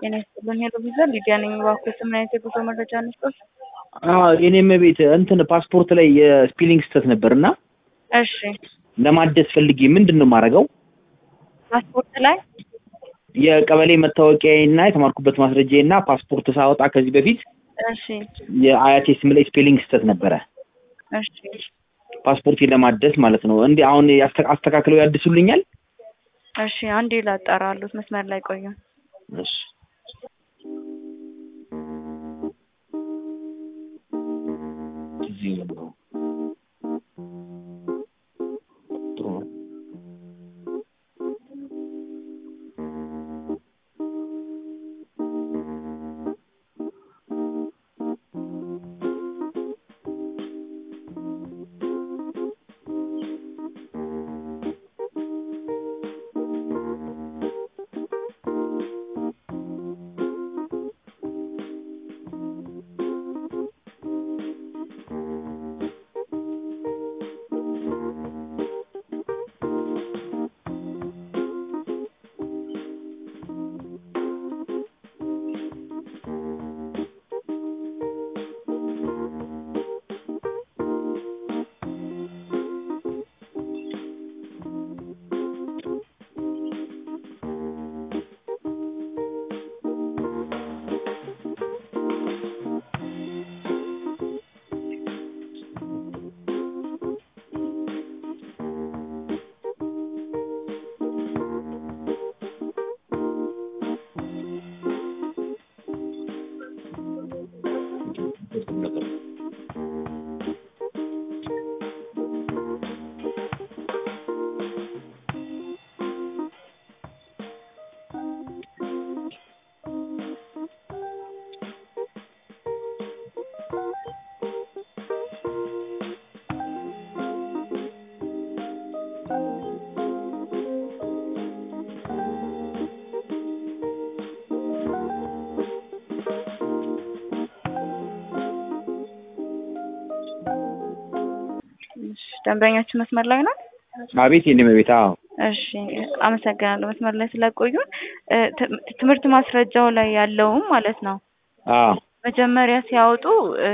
ጤና ይስጥልን ሄሎ ቪዛ ሊዲያ ነኝ። እባክዎት ምን አይነት የጉዞ መረጃ እንስጦት? የኔም ቤት እንትን ፓስፖርት ላይ የስፔሊንግ ስህተት ነበር እና እሺ ለማደስ ፈልጌ ምንድን ነው የማደርገው? ፓስፖርት ላይ የቀበሌ መታወቂያና የተማርኩበት ማስረጃና ፓስፖርት ሳወጣ ከዚህ በፊት እሺ የአያቴ ስም ላይ ስፔሊንግ ስህተት ነበረ። እሺ ፓስፖርቴን ለማደስ ማለት ነው። እንዲ አሁን ያስተ- አስተካክለው ያድሱልኛል? እሺ አንዴ ላጣራሉት መስመር ላይ ቆዩ። እሺ እዚህ ነው። ጥሩ ነው። እሺ ደንበኛችን መስመር ላይ ነው። አቤት የኔም ቤት አዎ እሺ አመሰግናለሁ መስመር ላይ ስለቆዩን። እ ት- ትምህርት ማስረጃው ላይ ያለውም ማለት ነው አዎ መጀመሪያ ሲያወጡ እ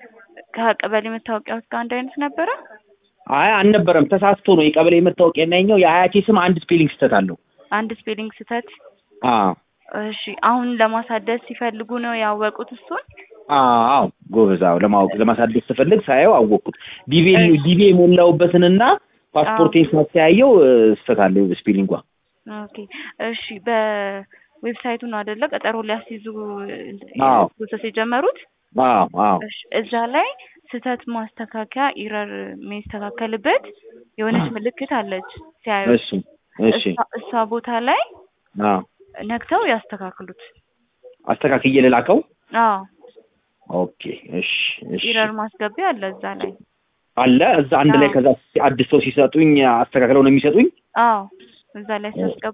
ከቀበሌ መታወቂያዎች ጋር አንድ አይነት ነበረ። አይ አልነበረም፣ ተሳስቶ ነው። የቀበሌ መታወቂያ እና የኛው የአያቴ ስም አንድ ስፔሊንግ ስህተት አለው። አንድ ስፔሊንግ ስህተት። አዎ እሺ አሁን ለማሳደስ ሲፈልጉ ነው ያወቁት እሱን። አዎ ጎበዝ። አዎ ለማወቅ ለማሳደስ ስፈልግ ሳየው አወቅኩት። ዲቪ ዲቪ የሞላውበትንና ፓስፖርቴን ሳስተያየው እ፣ ስህተት አለው ስፔሊንጓ። ኦኬ እሺ በዌብሳይቱ ነው አይደለ ቀጠሮ ሊያስይዙ አዎ። ፕሮሰስ የጀመሩት? አዎ አዎ እሺ እዛ ላይ ስህተት ማስተካከያ ኢረር የሚስተካከልበት የሆነች ምልክት አለች ሲያዩ እሺ እሺ እሷ- እሷ ቦታ ላይ አዎ ነክተው ያስተካክሉት። አስተካክዬ ልላከው። አዎ ኦኬ እሺ እሺ ኢረር ማስገቢያ አለ እዛ ላይ። አለ እዛ አንድ ላይ አዎ። ከዛ አድሰው ሲሰጡኝ አስተካክለው ነው የሚሰጡኝ። አዎ እዛ ላይ ሲያስገቡ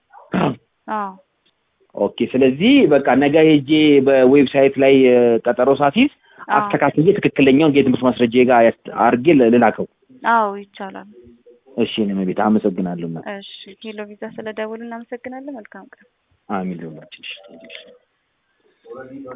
አዎ ኦኬ ስለዚህ በቃ ነገ ሄጄ በዌብሳይት ላይ እ፣ ቀጠሮ ሳትይዝ አዎ አስተካክዬ ትክክለኛውን የትምህርት ማስረጃ ጋር ያስ- አድርጌ ል- ልላከው። አዎ ይቻላል። እሺ እኔም ቤት አመሰግናለሁ። እና እሺ ሄሎ ቪዛ ስለደውሉ እናመሰግናለን። መልካም ቀን። አሚን ልሆናችን